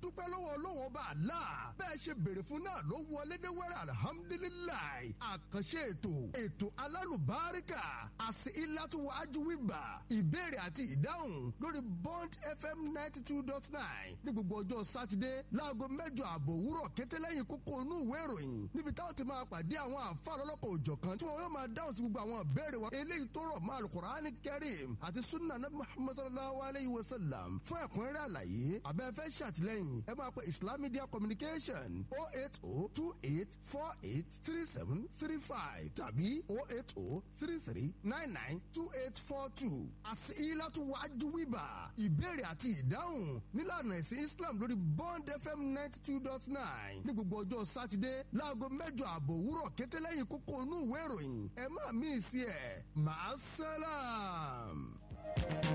dúpẹ́ lọ́wọ́ ọlọ́wọ́ ọba àlá bẹ́ẹ̀ ṣe béèrè fún náà ló wọlé dé wẹ́rẹ́ alihamudulilayi àkànṣe ètò ètò alálùbáríkà àti ìlàtúwájú wíbà ìbéèrè àti ìdáhùn lórí bond fm ninety two dot nine ní gbogbo ọjọ́ sátidé láago mẹ́jọ àbọ̀ òwúrọ̀ kété lẹ́yìn kókó inú ìwé ìròyìn níbi táwọn ti máa pàdé àwọn àǹfààní ọlọ́kọ̀ òjọ̀kan tí wọ́n yóò máa dáhùn sí gbogbo àwọn ìbéèrè wa eléyìí tó rọ̀ mọ́ alukur'ani kẹrim àti sunna nabi muhammad sallallahu alayhi wa sallam fún ẹ̀kúnrẹ́rẹ́ àlàyé abẹ́fẹ́ ṣàtìlẹ́yìn ẹ máa pe islam media communication oh eight oh two eight four eight three seven three five tàbí oh eight oh three three nine nine two eight four two àti ilatu wájú wíbà ìbéèrè àti ìdáhùn nílànà ẹ̀sìn islam lórí bond fm ninety two dot nine ní gbogbo ọjọ́ sátidé láago mẹ́jọ àbọ̀ òwúrọ̀ kété lẹ́yìn kókó inú ìwé ìròyìn ẹ má mí sí ẹ̀ máa sálàm.